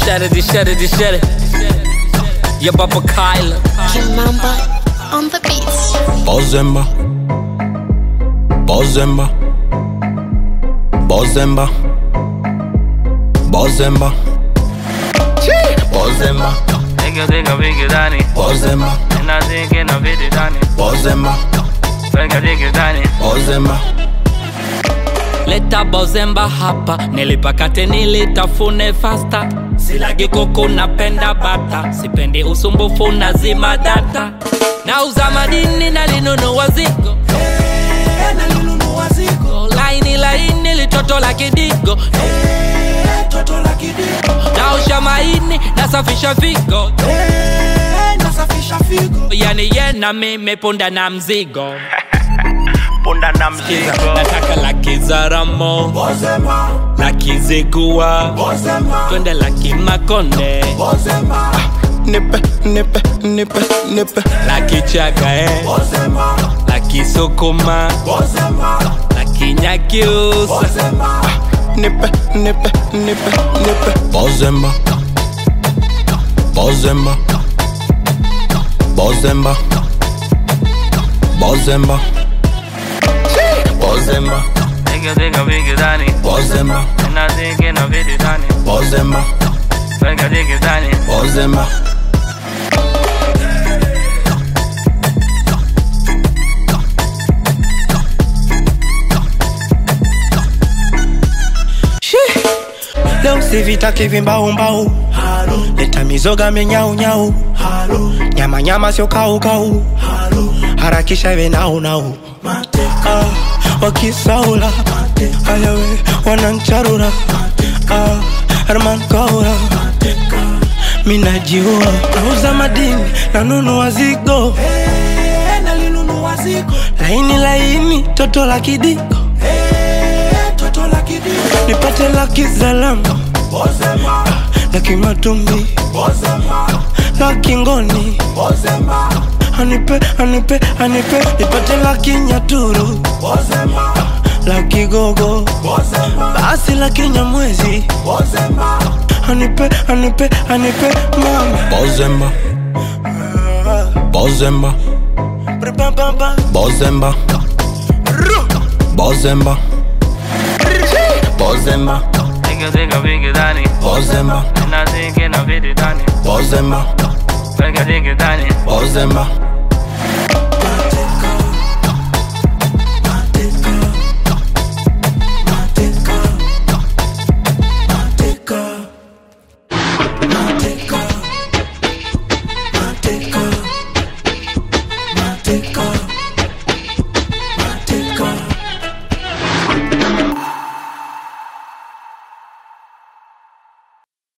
Shut it, shut it, shut it. Yeah, Papa Kyla. Kimamba on the beats. Bozemba Bozemba Bozemba Bozemba Bozemba Nigga nigga vingi ndani Bozemba na zingi na vidi ndani Bozemba Weka digi ndani Bozemba Leta bozemba hapa, nilipakate nilitafune fasta. Silagi kuku napenda bata, sipendi usumbufu na zima data. Nauza madini nalinunua zigo laini laini litoto la kidigo naosha maini nasafisha figo yani ye na mimi punda na mzigo Punda na Kiza, mzigo nataka laki za ramo laki zigua twende laki makonde Nipe, nipe, nipe, nipe laki chaga eh. laki sukuma laki nyakiusa Nipe, nipe, nipe, nipe Bozemba Bozemba Bozemba Bozemba Bozemba Nigga nigga vingi ndani Bozemba na zingi na vidi ndani Bozemba Weka digi ndani Bozemba leo sivitaki vimbaumbau leta mizoga menyaunyau nyama nyama sio kaukau harakisha iwe naunau ah, wakisaula ayawe wanancharura ah, herman kaura minajiua nauza madini nanunua zigo laini laini toto la kidiko nipate laki salama laki matumbi laki ngoni anipe anipe anipe nipate laki nyaturu laki gogo basi laki nyamwezi anipe anipe anipe mama Bozemba Bozemba Brr-bam-bam-bam. Bozemba Bozemba Bozemba Nigga nigga vingi ndani Bozemba na zingi na vidi ndani Bozemba Weka digi ndani Bozemba